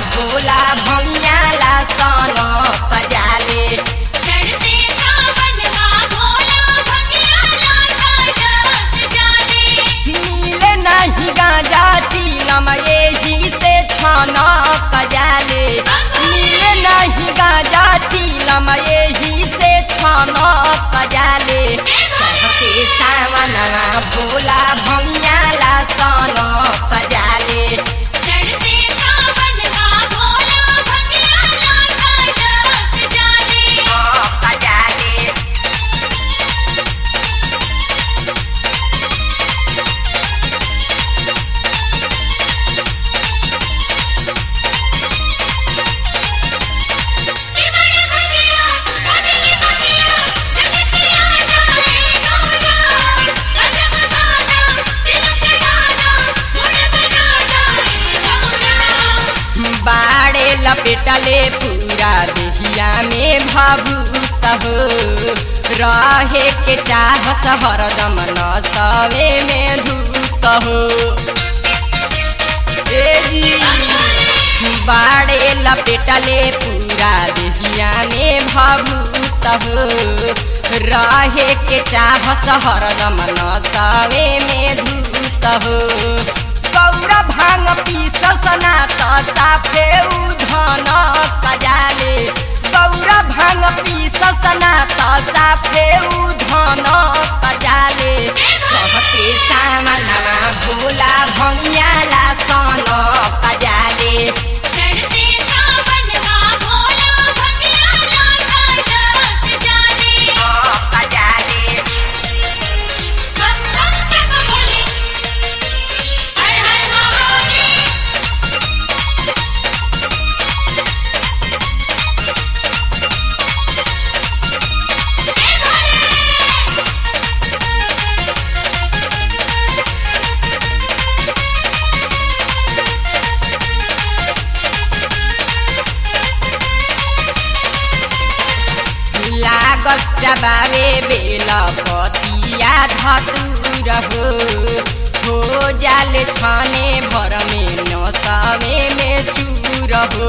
भोला भंगियाला सन पजाले चढ़ते सावनवा भोला भंगियाला साजत जाले मिले नहीं गांजा चीलम यही से छन पजाले मिले नहीं गांजा चीलम यही से छन पजाले चढ़ते सावनवा भोला भंगियाला सन पजाले चढ़ते सावनवा भोला भंगियाला साजत जाले पजाले शिवड़ भंगिया भजन भंगिया जग पिया जाए गौरा गजब गाना दिल चढ़ाना मुड़ बना जाए गौरा बाड़े लपेटले पूरा देहिया में भावुत हो रहे के चाहत हरदम नसवे में धूत हो ए जी, बाड़े लपेटले पूरा देहिया में भावुत हो रहे के चाहत हरदम नसवे में धूत हो गौरा भांग पीसना त साफे उधन कजाले गौरा भांग पीसना त साफे उधन कजाले चढ़ते सामना भोला भंगियाला सन कजाले चढ़ते सावनवा भोला भंगियाला साजत जाले कजाले हम हम तक बोले हर हर महादेव हे भोले लागस चबावे बेल पतिया धतुर हो हो जाले छने भर में नसवे में चूर हो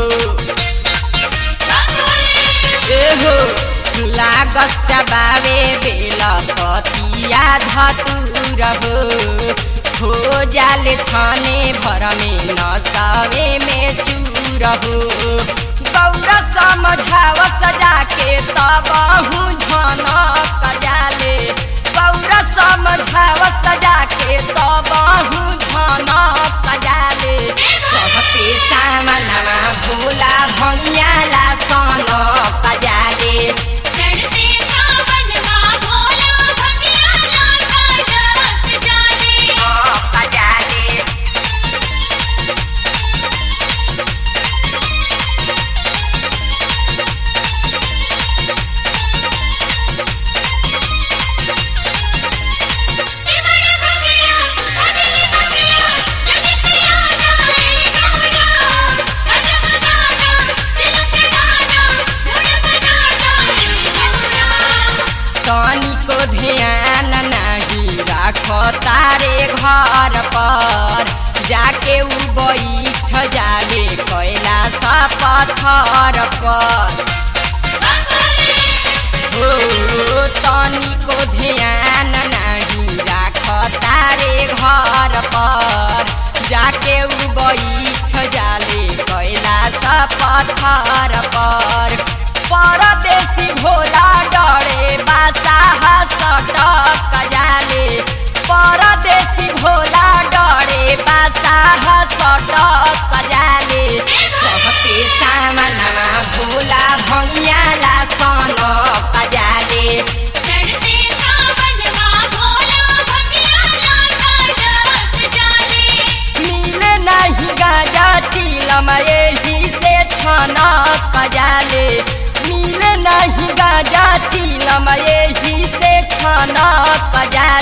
ए हो लागस चबावे बेल पतिया धतुर हो हो जाले छने भर में नसवे में चूर हो गौरा समझाव सजा के तब झन कजाले गौरा समझाव सजा के तब झन कजाले चढ़ते सामना भोला भंगियाला सन कजाले चढ़ते सावनवा भोला भंगियाला साजत जाले कजाले शिवड़ भंगिया भजन भंगिया जग पिया जाए गौरा गजब गाना दिल चढ़ाना मुड़ बना जाए गौरा तनिको ध्यान नहीं राख तारे घर पर जाके उ बैठ जाले कैलाश पत्थर पर हो तनिको ध्यान नहीं राख तारे घर पर जाके उ बैठ जाले कैलाश पत्थर पर परदेसी भोला डरे बासाह सटक जाले परदेसी भोला डरे बासाह सटक जाले चढ़ते सामना भोला भंगियाला सन कजाले चढ़ते सावनवा भोला भंगियाला साजत जाले मिले नहीं गाजा चीलम यही से छन कजाले मिले नहीं गाजा चीलम यही से छन कजाले